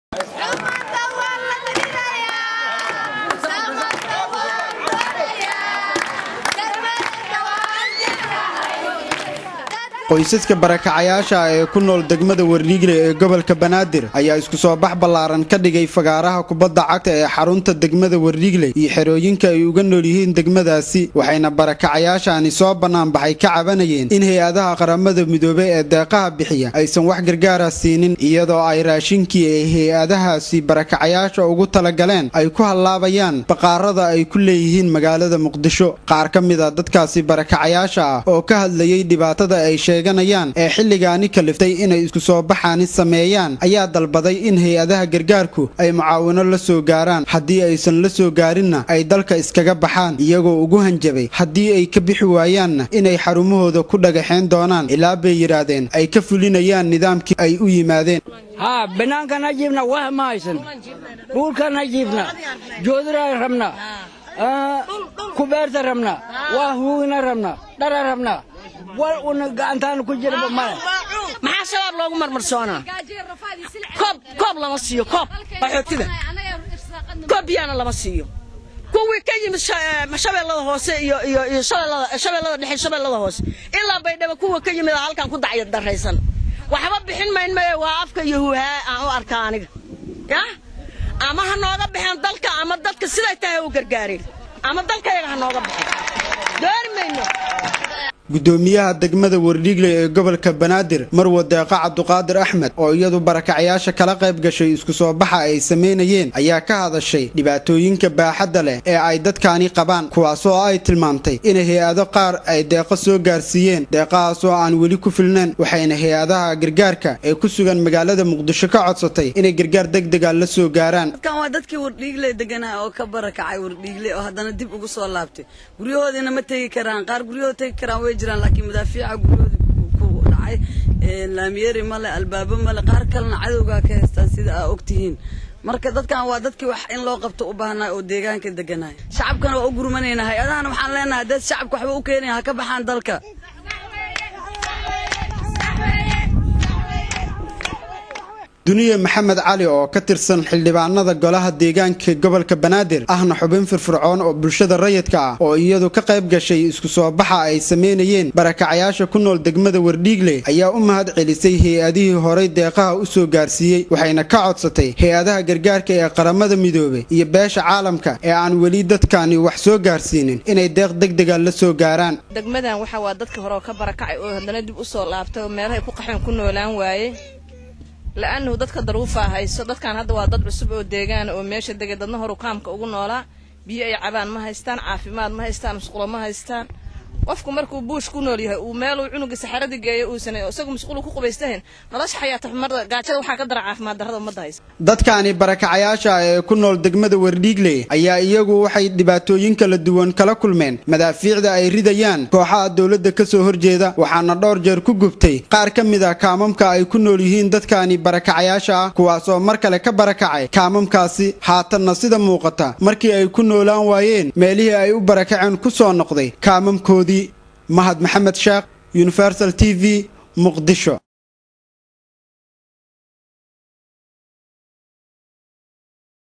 qoysaska barakacayaasha ee ku nool degmada wardhiigle ee gobolka banaadir ayaa isku soo bax ballaaran ka dhigay fagaaraha kubadda cagta ee xarunta degmada wardhiigle iyo xerooyinka ay uga nool yihiin degmadaasi waxayna barakacayaashaani soo bannaanbaxay ka cabanayeen in hay-adaha qaramada midoobey ee deeqaha bixiya aysan wax gargaara siinin iyadoo ay raashinkii ay hay-adahaasi barakacayaasha ugu talagaleen ay ku hallaabayaan baqaarada ay ku leeyihiin magaalada muqdisho qaar ka mid a dadkaasi barakacayaasha ah oo ka hadlayay dhibaatada ay sheeganayaan ee xilligaani kaliftay inay isku soo baxaani sameeyaan ayaa dalbaday in hay-adaha gargaarku ay mucaawino la soo gaaraan haddii aysan la soo gaarinna ay dalka iskaga baxaan iyagoo ugu hanjabay haddii ay ka bixi waayaanna inay xarumahooda ku dhagaxeen doonaan ilaa bay yidhaahdeen ay ka fulinayaan nidaamkii ay u yimaadeen haa bannaankana jiibna wax ma haysan dhulkana jiibna joodira rabna kubeerta rabna waa huugina rabna dhara rabna war una gacantaana ku jirba male maxaa shabaab loogu marmarsoonaa koob koob lama siiyo koob qaxootida koob biyaana lama siiyo kuwii ka yimid shabeellada hoose iyo iyo iyo shabeellada dhexe shabeellada hoose ilaa baydhabo kuwa ka yimid halkan ku dacya daraysan waxba bixin mayn maye waa afka iyo huuhaa aan u arkaa aniga yah ama ha nooga baxeen dalka ama dadka siday tahay u gargaareen ama dalkayaga ha nooga baxeen doori mayno gudoomiyaha degmada wardhiigle ee gobolka banaadir marwa deeqa cabduqaadir axmed oo iyadu barakacayaasha kala qayb gashay isku soo baxa ay samaynayeen ayaa ka hadashay dhibaatooyinka baaxadda leh ee ay dadkaani qabaan kuwaasoo ay tilmaamtay in hay-ado qaar ay deeqo soo gaarsiiyeen deeqahaasoo aan weli ku filnayn waxayna hay-adaha gargaarka ee ku sugan magaalada muqdisho ka codsatay inay gargaar degdega la soo gaaraan dadkan waa dadkii wardhiigle deganaa oo ka barakacay wardhiigle oo haddana dib ugu soo laabtay guryahoodiina ma tegi karaan qaar guryahooda tegi karaan way jiraan laakiin madaafiica guryahooda ku dhacay laamiyeri male albaabo male qaar kalena cadowgaa ka haystaan sida aa ogtihiin marka dadkan waa dadkii wax in loo qabto u baahnaa oo deegaanka deganay shacabkana waa u gurmanayna hay-adahana waxaan leenahay dad shacabka waxba u keenaya ha ka baxaan dalka duniye maxamed cali oo ka tirsan xildhibaanada golaha deegaanka gobolka banaadir ahna xubin firfircoon oo bulshada rayidka ah oo iyadu ka qayb gashay isku soo baxa ay samaynayeen barakacayaasha ku nool degmada wardhiigle ayaa u mahad celisay hay-adihii horay deeqaha u soo gaarsiiyey waxayna ka codsatay hay-adaha gargaarka ee qaramada midoobe iyo beesha caalamka ee aan weli dadkani wax soo gaarsiinin inay deeq degdega la soo gaaraan degmadan waxa waa dadka hore oo ka barakacay oo haddana dib u soo laabtay oo meelahay ku qaxeen ku noolaan waaye la'annahu dadka daruufaa hayso dadkan hadda waa dad cusub oo deegaana oo meesha degay dadna horu kaamka ugu noolaa biyo ay cabaan ma haystaan caafimaad ma haystaan musqulo ma haystaan qofku markuu buush ku nool yahay uu meeluu cunuga saxarada geeyo uusan isagu musqulu ku qubaystahayn nolosha xayaata xumarda gaajada waxaa ka dara caafimaad darrada ummadda haysa dadkaani barakacayaasha ee ku nool degmada wardhiigle ayaa iyagu waxay dhibaatooyin kala duwan kala kulmeen madaafiicda ay ridayaan kooxaha dowladda ka soo horjeeda waxaana dhowr jeer ku gubtay qaar ka mid a kaamamka ay ku nool yihiin dadkaani barakacayaasha ah kuwaasoo mar kale ka barakacay kaamamkaasi haatanna sida muuqata markii ay ku noolaan waayeen meelihii ay u barakaceen ku soo noqday kaamamkoodii mahad maxamed sheekh universal t v muqdisho